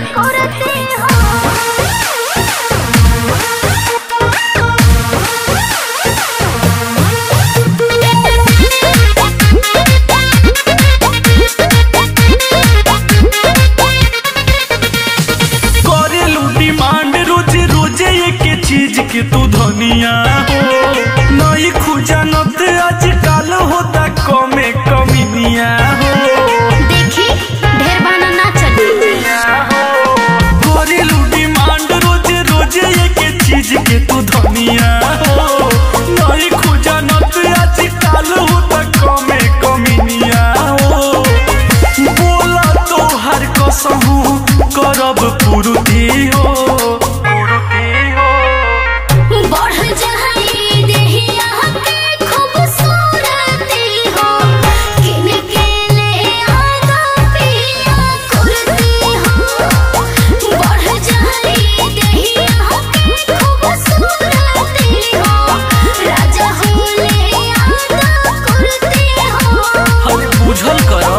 करते हो करेलू डिमांड रोज रोज एक चीज के तू धनिया हो नई खुजानत आजकल होता कमे कमिनिया हो देखी ढेर बहाना ना चली करेलू डिमांड रोज रोज एक चीज के तू धनिया हो नई खुजानत आजकल होता कमे कमिनिया हो बोला तो हर कसहू करब पूर्ति हो पूर्ति हो बढ़ जाई देहिया के खूबसूरती हो किन के ले आगा पिया कुर्ती हो बढ़ जाई देहिया के खूबसूरती हो राजा हो ले आगा कुर्ती हो अरे बुझल करो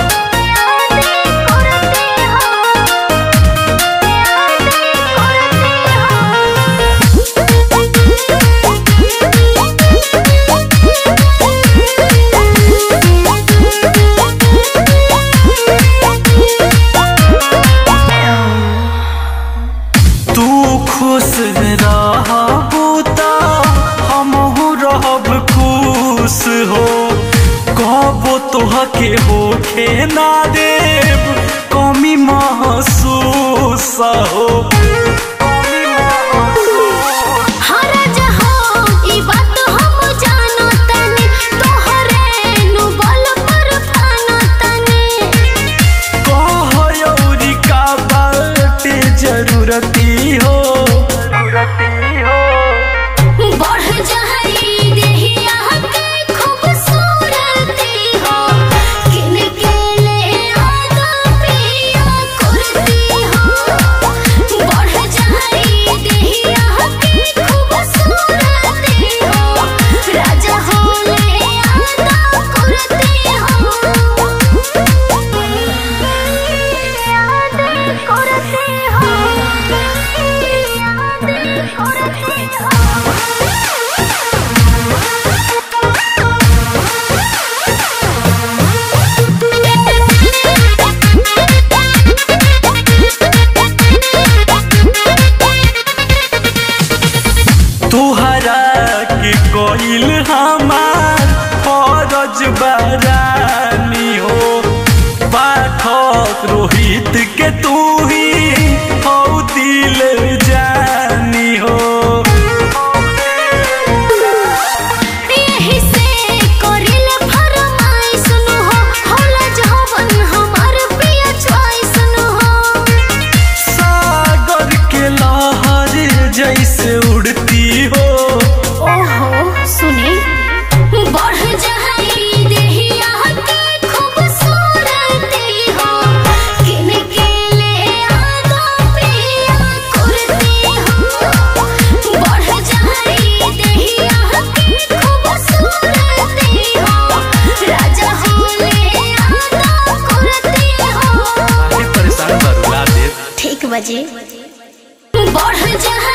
तू खुश रहबू त हमहू रहब खुश हो कहबो तोहके होखे ना देब कमी महसूस हो कमी महसूस हर जहो ई बात हम जानो तने तोहरे नु बल पर पानो तने कहयौरी का बाटे जरूरती हो जरूरती हो बढ़ जाई देहिया के खूबसूरती हो किन के ले आगा पिया कुर्ती हो बढ़ जाई देहिया के खूबसूरती हो राजा हो ले आगा कुर्ती हो याद करते हो याद करते हो तुहरा के कोइल हमार फरज बरानी हो पाठक रोहित के तू ही हो दिल जानी हो यही से करिल फरमाइश नु हो होला जवन हमार प्रिय चॉइस नु हो सागर के लहर जैसे उड़ती हो ओहो सुने बढ़ जाई देहिया के खूबसूरती हो किन के ले आगा पिया कुर्ती हो बढ़ जाई देहिया के खूबसूरती हो राजा हो ले आगा कुर्ती हो अरे परेशान बरुला देव ठीक बजे बढ़ जा